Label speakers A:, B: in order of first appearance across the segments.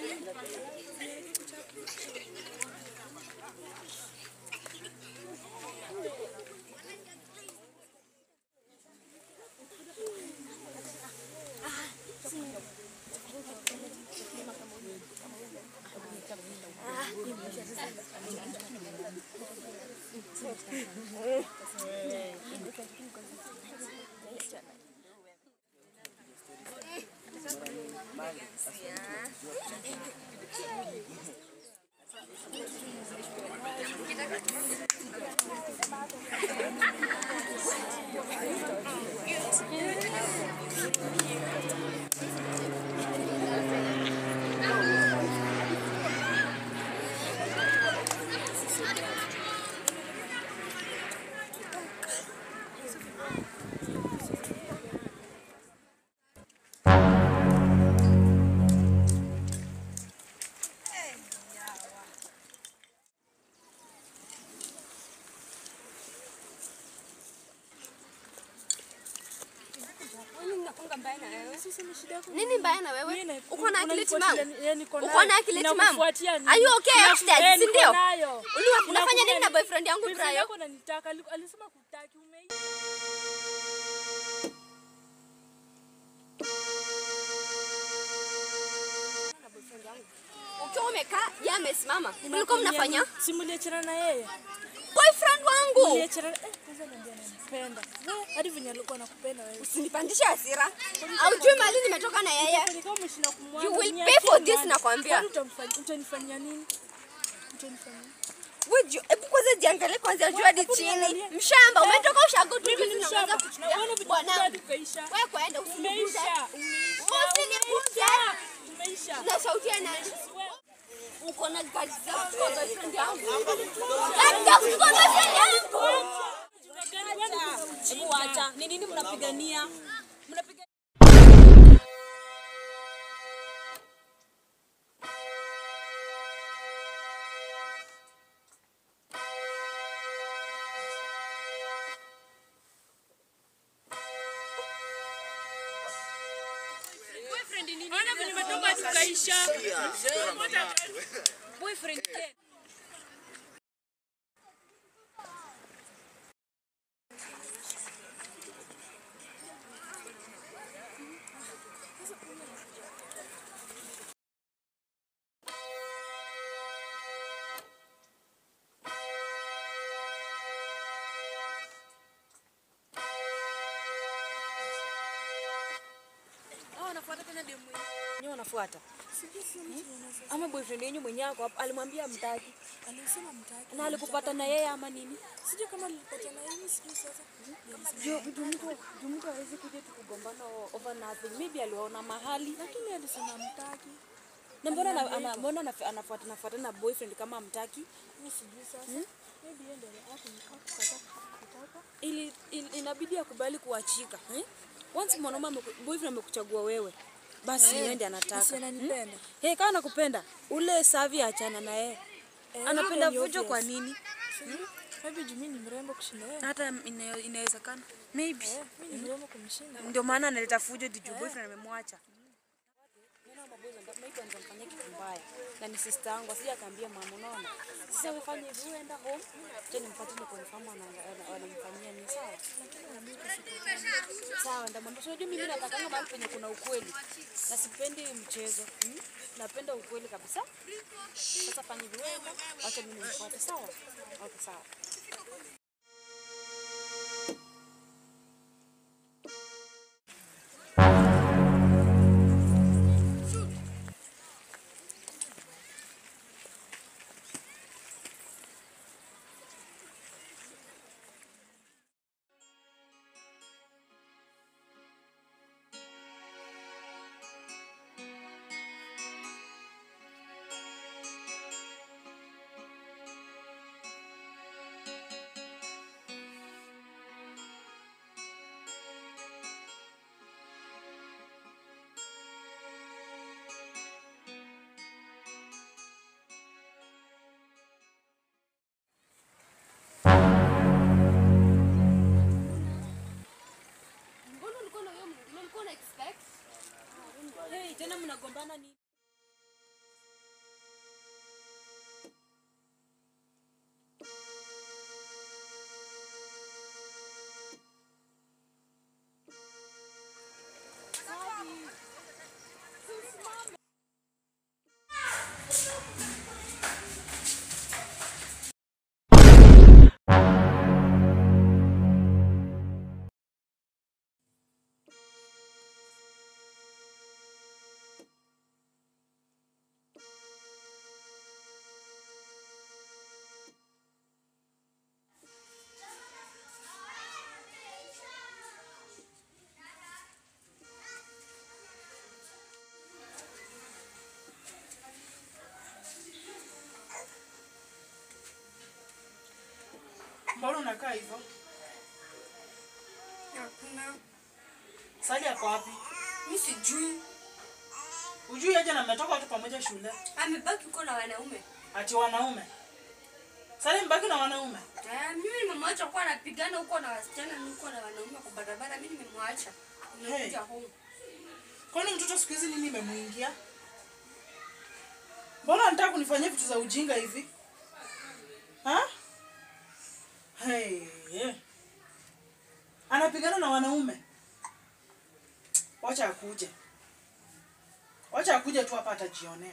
A: Nini mbaya na wewe?
B: Mimi
A: Uko na akili
B: unanifuatilia,
A: timamu?
B: eh, niko
A: Uko
B: nayo.
A: na akili timamu?
B: Ninakufuatia nini?
A: Are you okay
B: Ninaku-
A: upstairs,
B: eh,
A: si
B: niko
A: ndio?
B: nayo.
A: Uliwa- unafanya nini na
B: Ninakuja-
A: boyfriend yangu
B: boyfriend
A: Brayo?
B: yako ananitaka, ali- alisema kutaki, umeisha.
A: Ukiwa umekaa, yeye amesimama. Mlikuwa mnafanya?
B: Si mliachana na yeye?
A: Boyfriend wangu.
B: Mliachana eh, kwanza niambia ananipenda. Wewe, hadi venye alikuwa anakupenda wewe.
A: Usinipandishe hasira. Haujui mali nimetoka na yeye.
B: Ni kama umeshinda kumwaga,
A: You will
B: niachie
A: pay for this,
B: mbali.
A: nakwambia.
B: Kwani utamfanya- Utanifanyia nini? Utanifanyia nini?
A: Wewe ju- hebu kwanza jiangalie kwanza juu hadi chini. Mshamba, umetoka ushago tu
B: Mimi
A: hivi
B: ni
A: tunaanza
B: shamba.
A: kuchukia.
B: Na uone vitu
A: Bwana,
B: hadi ukaisha.
A: wewe kwenda usiniguze.
B: Umeisha, umeisha,
A: Usiniguze.
B: umeisha.
A: Na sauti ya nani? Uko na gari za kuchukua boyfriend yangu. Gari za kuchukua boyfriend yangu.
C: Hebu wacha. Ni nini mnapigania? Mnapiga
B: Ona venye umetoka tukaisha.
C: boyfriend Ken.
B: Hao wanafuata tena demu wenyewe wanafuata. Hmm? Ama boyfriend yenyu mwenyewe ako hapo alimwambia mtaki.
D: Alisema mtaki.
B: Na alikupata na yeye ama nini?
D: Sijui kama nilipata na yeye sijui sasa.
B: Juu juu mtu juu mtu hawezi kuja tukugombana o- over nothing. Maybe aliwaona mahali.
D: Lakini alisema mtaki.
B: Na mbona ana- ana- mbona anaf- anafuata nafuata na boyfriend kama mtaki?
D: Mimi sijui sasa. Maybe yeye ndio hapo nikakata kutaka.
B: Ili, ili inabidi akubali kuachika. Eh? Once mwanaume ameku- boyfriend amekuchagua wewe. Basi yeye ndiye anataka.
D: Si ananipenda.
B: Hey, kama nakupenda ule savi achana na yeye.
D: Eh,
B: Anapenda
D: hiyo ni
B: vujo kwa
D: obvious.
B: nini?
D: Maybe juu mimi ni mrembo kushinda yeye.
B: Hata ina- inawezekana. Maybe.
D: Eh, mimi ni mrembo kumshinda.
B: Ndio maana analeta fujo juu boyfriend amemwacha. Maybe anamfanyia kitu mbaya. Na ni sister yangu, asije akaambia mama unaona. Sasa ufanye hivi uenda home, je nimfuatilie kwa mfano anamfanyia ni sawa. Sawa, ndamwambia unajua mimi natakanga mahali penye kuna ukweli. Na sipendi mchezo. Hmm? Napenda ukweli kabisa. Sasa fanya hivi uenda, acha mimi nimfuate sawa? Okay, sawa.
A: Mbona ulikuwa na huyo ulikuwa na expect?
B: Hey, tena mnagombana nini?
E: Mbona unakaa hivyo?
A: Hakuna.
E: Sali yako wapi?
A: Mimi sijui.
E: Ujui aje na mmetoka watu pamoja shule?
A: Amebaki huko na wanaume.
E: Ati wanaume. Sali mbaki na wanaume.
A: Eh, mimi nimemwacha kuwa anapigana huko na wasichana na huko na wanaume kwa barabara. Mimi nimemwacha. Nimekuja home.
E: Kwani mtoto siku hizi nini imemuingia? Mbona anataka kunifanyia vitu za ujinga hivi? Ha? Hey. Anapigana na wanaume. Wacha akuje. Wacha akuje tu hapa atajionea.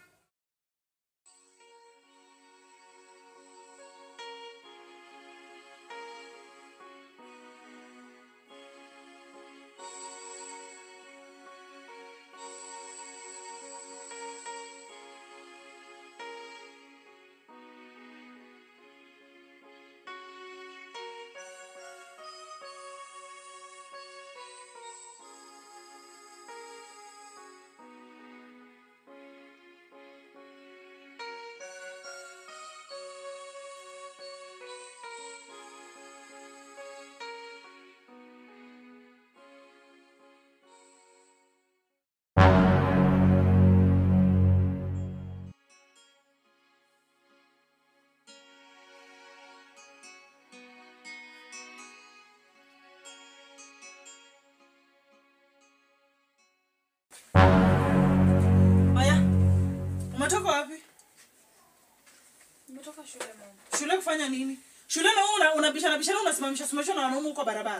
E: Haya. Umetoka wapi?
B: Nimetoka shule mama.
E: Shule kufanya nini? Shule na wewe una, unabishana bishana unasimamisha simamisha na wanaume huko barabara.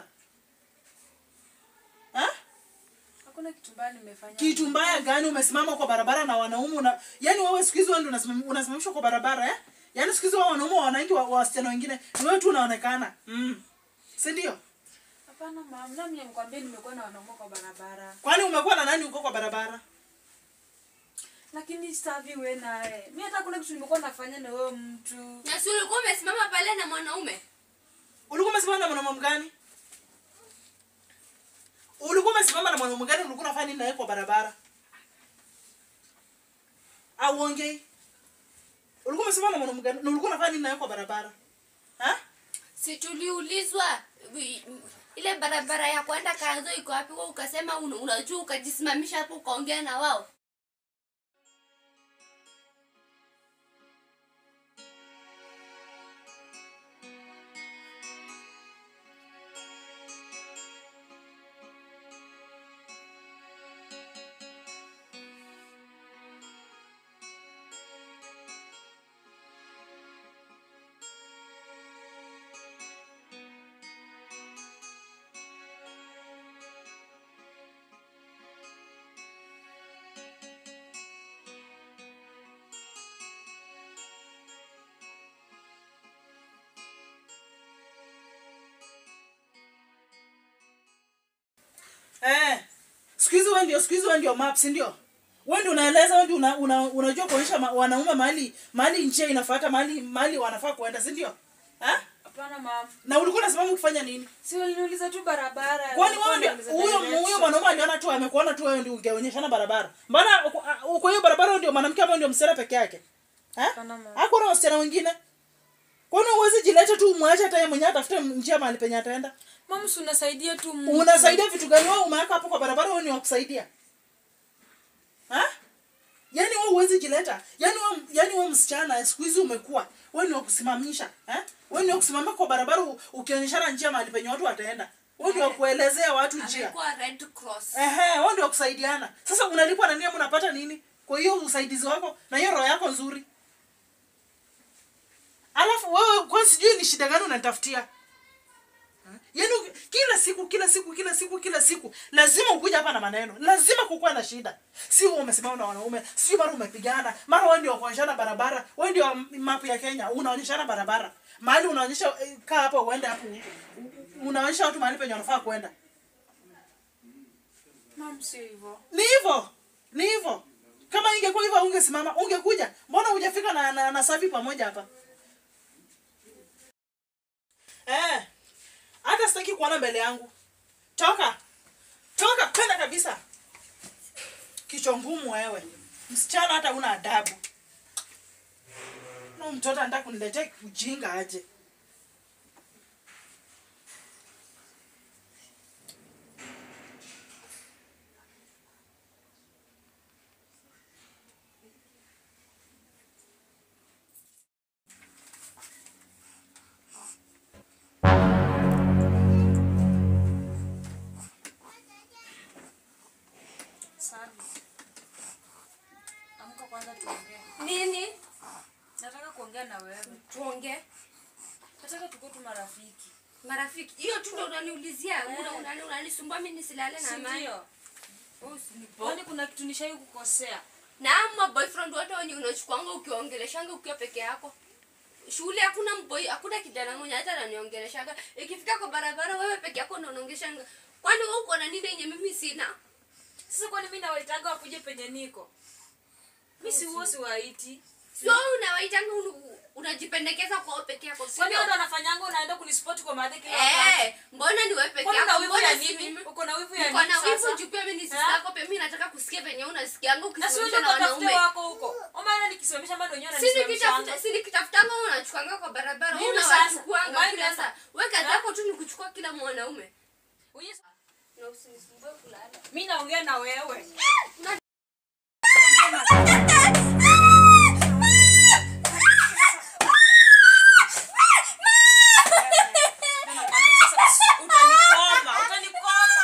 E: Ha?
B: Hakuna kitu mbaya nimefanya.
E: Kitu mbaya gani umesimama kwa barabara na wanaume una Yaani wewe siku hizi wewe ndio unasimam- unasimamishwa kwa barabara eh? Yaani siku hizi wao wanaume wananchi wa wa wasichana wengine ni wewe tu unaonekana. Mm. Si ndio?
B: Hapana mama, nami nimekwambia nimekuwa na wanaume kwa barabara.
E: Kwani umekuwa na nani huko kwa barabara?
B: Lakini savi wewe naye. Mimi hata kuna kitu nimekuwa nafanya na wewe mtu.
A: Na si ulikuwa umesimama pale na mwanaume?
E: Ulikuwa umesimama na mwanaume gani? Ulikuwa umesimama na mwanaume gani ulikuwa unafanya nini naye kwa barabara? Au ongei? Ulikuwa umesimama na mwanaume gani? Na ulikuwa unafanya nini naye kwa barabara? Ha?
A: Si tuliulizwa wi- ile barabara ya kwenda Kanzo iko wapi? Wewe ukasema una- unajua, ukajisimamisha hapo ukaongea na wao.
E: Eh. Siku hizi wewe ndio siku hizi wewe ndio maps ndio? Wewe ndio unaeleza wewe ndio una, una, unajua kuonyesha ma, wanaume mahali mahali njia inafuata mahali mahali wanafaa kuenda, si ndio? Ha?
B: Hapana mama.
E: Na ulikuwa unasimama ukifanya nini?
B: Si waliniuliza tu barabara.
E: Kwani wewe ndio
B: Waliniuliza
E: huyo
B: direction.
E: huyo mwanaume aliona tu amekuona tu wewe ndio ungeonyeshana barabara. Mbona uko- uko hiyo barabara wewe ndio mwanamke ambaye ndio msichana peke yake? Ha?
B: Hapana, mama.
E: Hakuna wasichana wengine. Kwani uwezi jileta tu umwache hata yeye mwenyewe atafute njia mahali penye ataenda?
B: Mama, si unasaidia tu mtu.
E: Unasaidia vitu gani wewe umeweka hapo kwa barabara wewe ni wa kusaidia? Ha? Yaani wewe uwezi jileta. Yaani wewe yaani wewe msichana siku hizi umekuwa. Wewe ni wa kusimamisha, eh? Wewe ni wa kusimama kwa barabara u- ukionyeshana njia mahali penye watu wataenda. Wewe ni wa kuelezea watu njia.
A: Amekuwa Red Cross.
E: Ehe, wao ndio wa kusaidiana. Sasa unalipwa na nini ama unapata nini? Kwa hiyo usaidizi wako na hiyo roho yako nzuri. Alafu wewe kwa sijui ni shida gani unanitafutia? Yaani uki- kila siku kila siku kila siku kila siku lazima ukuja hapa na maneno. Lazima kukuwa na shida. Si wewe umesimama na wanaume, si mara umepigana, mara wewe ndio kuonyeshana barabara, wewe ndio map ya Kenya, unaonyeshana barabara. Mahali unaonyesha eh, kaa hapo uende hapo. Unaonyesha watu mahali penye wanafaa kwenda.
B: Mama, sio hivyo.
E: Ni hivyo. Ni hivyo. Kama ingekuwa hivyo ungesimama, ungekuja. Mbona hujafika na, na, na Safi pamoja hapa? Eh. Hata sitaki kuona mbele yangu. Toka. Toka kwenda kabisa. Kichwa ngumu wewe. Msichana hata una adabu. Na huyu mtoto anataka kuniletea ujinga aje.
B: Amka kwanza tuongee.
A: Nini?
B: Nataka kuongea na wewe.
A: Tuongee.
B: Nataka tukue tu marafiki.
A: Marafiki, hiyo tu ndo unaniulizia, una- una- unanisumbua mimi nisilale na
B: Si
A: amani.
B: ndio?
A: Oh, usinipo-
B: Kwani kuna kitu nishai kukosea?
A: na ama boyfriend wote wenye unachukuanga ukiongeleshanga ukiwa peke yako shule hakuna mboy hakuna kijana mmoja hata ananiongeleshanga ikifika kwa barabara wewe peke yako ndo unaongeleshanga kwani wewe uko na nini yenye mimi sina
B: Sasa kwani mimi nawaitaga wakuje penye niko? Mimi si huo siwaiti.
A: sio wewe unawaitanga unu- unajipendekeza kwa wewe peke yako
B: Kwani
A: sio
B: wewe ndo unafanyanga unaenda kunispot kwa madhe kila wakati?
A: eh mbona ni wewe peke
B: Kwani una
A: yako
B: wivu ya
A: mbona si
B: nini?
A: mimi
B: Uko na wivu ya
A: niko
B: nini
A: na wivu
B: sasa?
A: juu pia mimi ni
B: Eh?
A: sister yako pia mimi nataka kusikia venye unasikianga
B: Na si wewe
A: ukisimamisha
B: ndo
A: na
B: katafute
A: wanaume
B: wako huko. Omana nikisimamisha bado wenyewe
A: si nikitafuta
B: wananisimamisha.
A: si nikitafutanga wewe unachukuanga kwa barabara wewe
B: Mimi sasa,
A: unawachukuanga
B: why
A: kila
B: sasa?
A: saa wewe kazi
B: Eh?
A: yako tu ni kuchukua kila mwanaume
B: Wenyewe-
A: na usinisumbue kulala
B: Mimi naongea na wewe. Utanikoma, utanikoma.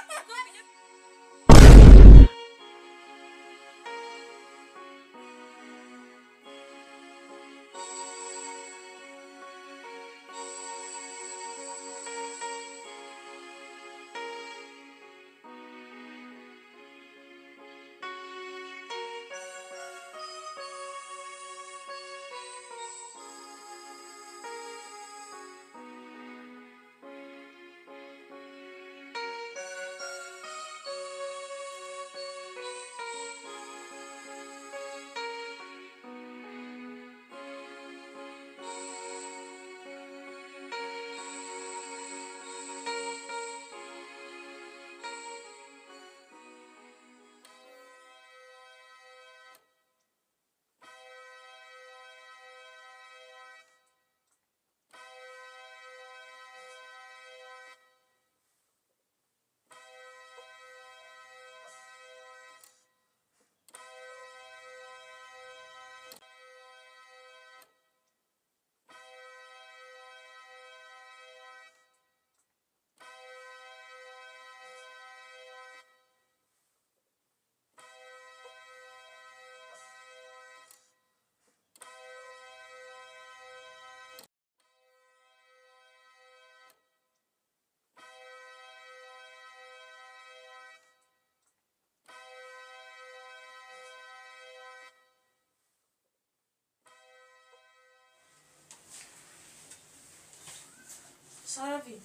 B: Safi.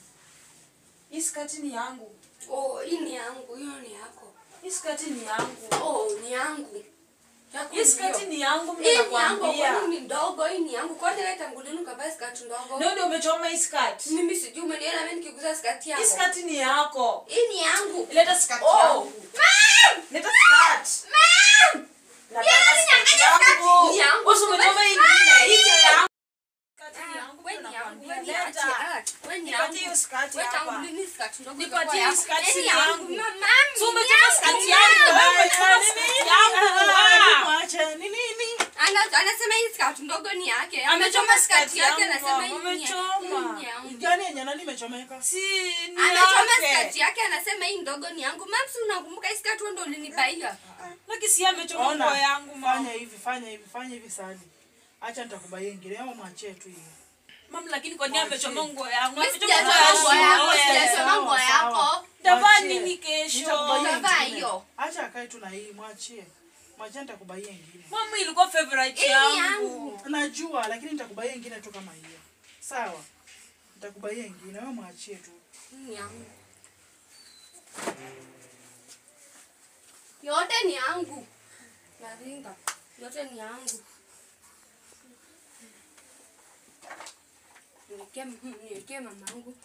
B: Hii skati ni yangu.
A: oh hii ni yangu hiyo ni yako
B: Hii skati ni yangu.
A: oh ni yangu Yako
B: Hii skati
A: ndio.
B: ni yangu mimi
A: hii ni yangu
B: nakwambia.
A: kwani ni ndogo hii ni yangu kwani wewe tangu lini ukavaa skati ndogo
B: Ndio ndio umechoma hii skati.
A: mimi sijui umeniona mimi nikiguza skati
B: Hii
A: yako
B: skati ni yako.
A: hii ni yangu
B: Leta skati
A: oh
B: yangu.
A: mam
B: Leta skati.
A: mam
B: Nataka
A: Yaani
B: skati
A: niangalie skati
B: yangu.
A: ni yangu.
B: Wewe umechoma hii ingine. Hii ndio yangu. Skati ni yangu.
A: wewe ni yangu wewe ni
B: Leta.
A: achi ah wewe ni yangu
B: Nipatie hiyo skati
A: wewe tangu
B: hapa.
A: lini skati ndogo
B: Nipatie
A: ikakuwa
B: hii
A: yako?
B: skati
A: Hii ni
B: si
A: yangu
B: yangu.
A: Ma- mam
B: Si
A: ni
B: umechoma skati yangu.
A: mam.
B: Wewe umechoma skati yangu. Ah.
E: Mwache ni nini?
A: Ana- anasema hii skati ndogo ni yake
B: Amechoma
A: amechoma skati
B: skati
A: yake
B: yangu,
A: anasema
B: mama,
A: hii ni ya-
B: amechoma.
A: hii ni yangu
E: Gani yenye nani imechomeka?
B: Si ni
A: amechoma
B: yake.
A: skati yake anasema hii ndogo ni yangu mamsi unakumbuka hii skati wewe ndo ulinibaia
B: Lakini si amechoma nguo yangu mama.
E: fanya hivi, fanya hivi, fanya hivi sadi. Acha nitakubaia ingine ama mwachie tu hiyo.
B: Mama lakini kwa nini amechoma nguo yangu?
A: Mimi
B: Amechoma
A: sijachoma nguo yako
B: wewe.
A: sijachoma nguo
E: Sawa,
A: yako
E: sawa.
B: Ndavaa
E: Mwachie.
B: nini kesho?
E: Nitakubaia
A: Utavaa
E: ingine.
A: hiyo.
E: Acha akae tu na hii, mwachie. Mwachie nitakubaia ingine.
B: Mama ilikuwa favorite
A: Hii ni
B: yangu.
A: yangu.
E: Najua lakini nitakubaia ingine tu kama hiyo. Sawa. Nitakubaia ingine, wewe mwachie tu.
A: Hii ni yangu yote ni yangu naringa yote ni yangu niwekee niwekee mamangu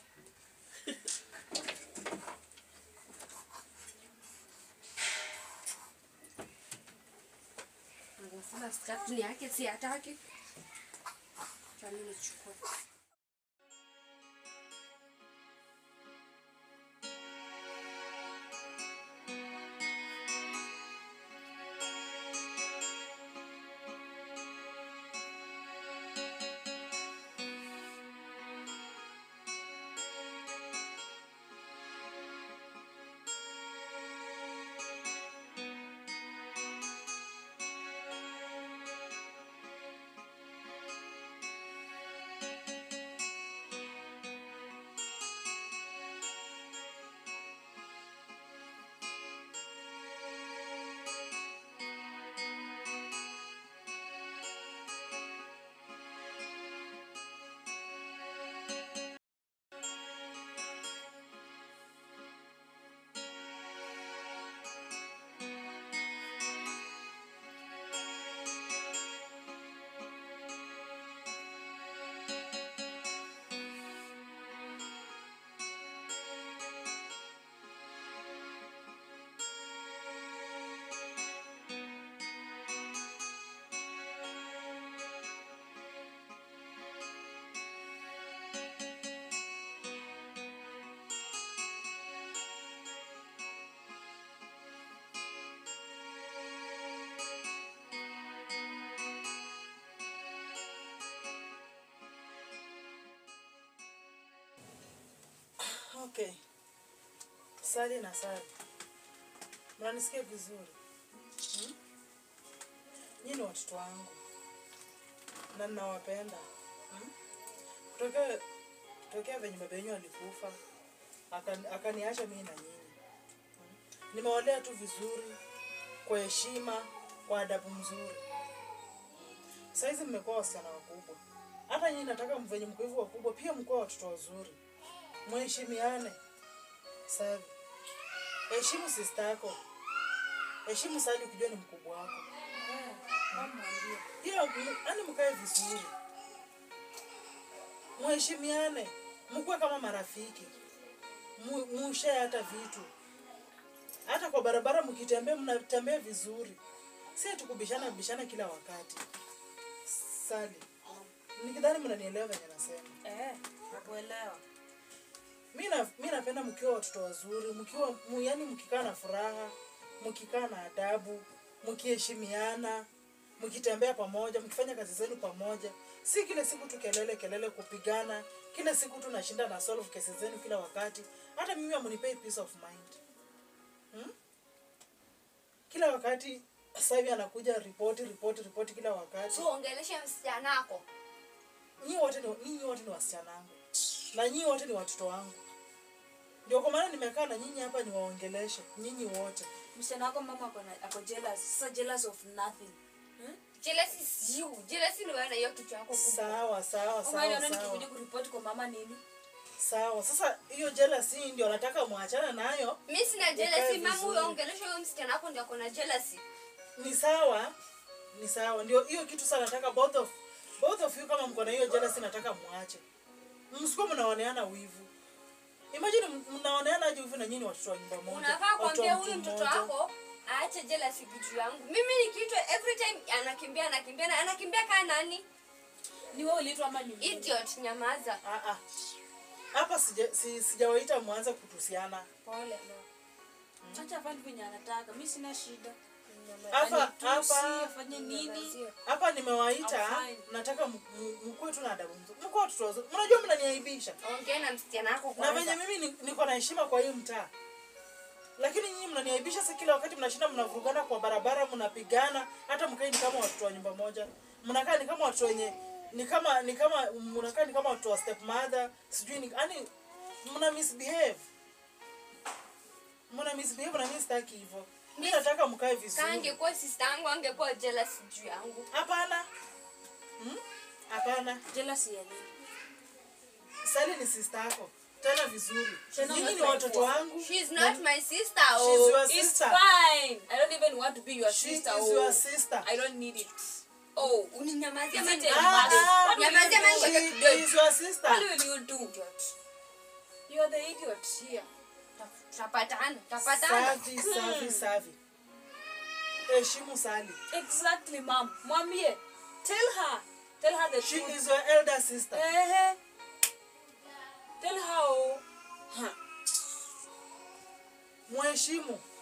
A: anasema skati ni yake si hataki chani nichukue
E: Okay. Sali na sali. Mnanisikia vizuri? Hmm? Nyinyi ni watoto wangu na ninawapenda. Hmm? Kutokea kutokea venye baba yenu alikufa akani- akaniacha mimi na nyinyi. Hmm? Nimewalea tu vizuri kwa heshima, kwa adabu mzuri. Saizi mmekuwa wasichana wakubwa. Hata nyinyi nataka mvenye mko hivyo wakubwa pia mkuwa watoto wazuri. Mheshimiane. Savi. Heshimu sister yako. Heshimu Sali ukijua ni mkubwa wako. Pia yani mkae vizuri. Mheshimiane. Mkuwe kama marafiki. Mu- Mushare hata vitu. Hata kwa barabara mkitembea mnatembea vizuri. Si ati kubishana bishana kila wakati. Sali. Nikidhani mnanielewa venye nasema.
B: Eh, nakuelewa.
E: mi na- mi napenda mkiwa watoto wazuri mkiwa mu- yaani mkikaa na furaha mkikaa na adabu mkiheshimiana mkitembea pamoja mkifanya kazi zenu pamoja si kila siku tu kelele kelele kupigana kila siku tu nashinda na solve kesi zenu kila wakati hata mimi amunipei peace of mind hmm? kila wakati sasa hivi anakuja ripoti ripoti ripoti kila wakati
A: so ongeleshe msichana wako
E: nyinyi wote ni nyinyi wote ni wasichana wangu na nyinyi wote ni watoto wangu ndio kwa maana nimekaa na nyinyi hapa niwaongeleshe nyinyi wote
B: Msichana wako mama ako na- ako jealous. Sasa jealous of nothing.
A: jealousy is you jealousy ni wewe na hiyo kichwa yako kubwa
E: sawa sawa
B: Kama
E: sawa
B: ile nani
E: sawa
B: kikuja kuripoti kwa mama nini?
E: sawa sasa hiyo jealousy ndio nataka muachane nayo
A: mi sina
E: Ukae
A: jealousy mama
E: vizuri.
A: huyo ongelesha huyo msichana wako ndio akona jealousy
E: ni sawa ni sawa ndio hiyo kitu sana nataka both of both of you kama mko na hiyo jealousy nataka muache msikuwa mnaoneana wivu imagine m- mnaoneana aje wivu na nyinyi watoto wa nyumba moja
A: unafaa
E: watoto wa
A: kuambia
E: mtu
A: huyu mtoto
E: mmoja.
A: wako aache jealousy kitu yangu mimi nikiitwa every time anakimbia anakimbia na anakimbia kaa nani
B: Ni wewe uliitwa ama ni mimi?
A: idiot nyamaza
E: Ah, ah. hapa sija- si- sijawaita mwanza kutusiana
B: Pole no. Acha afanye venye anataka. Mimi sina shida.
E: hapa
B: Anitusi,
E: hapa
B: afanye nini?
E: hapa nimewaita
B: I'm fine.
E: nataka m- m- mkuwe tu na adabu mzuri mkuwe watoto wazuri mnajua mnaniaibisha
A: ongea na msichana wako
E: na venye
A: kwanza
E: mimi ni- niko na heshima kwa hii mtaa lakini nyinyi mnaniaibisha si kila wakati mnashinda mnavurugana kwa barabara mnapigana hata mkai ni kama watoto wa nyumba moja mnakaa ni kama watoto wenye ni kama ni kama mnakaa ni kama watoto wa step mother sijui ni yani mna misbehave mna misbehave na mimi sitaki hivyo mimi nataka mkae
A: kaa
E: vizuri
A: angekuwa sister yangu angekuwa jealous juu yangu
E: hapana Hmm? hapana
B: Jealousy ya nini?
E: sali ni sister yako tena vizuri
B: Tena
E: nyinyi ni
B: not my
E: watoto
B: fault.
E: wangu
A: she's not my sister
E: She's
A: oh
E: your
B: It's
E: sister
B: fine. I don't even want to be your
E: she
B: sister.
E: is
B: oh.
E: your sister
B: I don't need it. Oh,
A: uninyamazia
B: Is it
A: mani
B: a
E: Ah,
B: must?
E: ah.
B: What will you
A: Nyamazia
B: do?
A: mani
E: she
A: ngoja kidogo.
E: is your sister
B: What will you do? You're the idiot here.
A: tapatana tapatana
E: safi safi safi heshimu sali
B: Exactly, mom. Mwambie. Tell her. Tell her the
E: she
B: truth.
E: is your elder sister
B: Eh, Tell her. oh. Huh.
E: mheshimu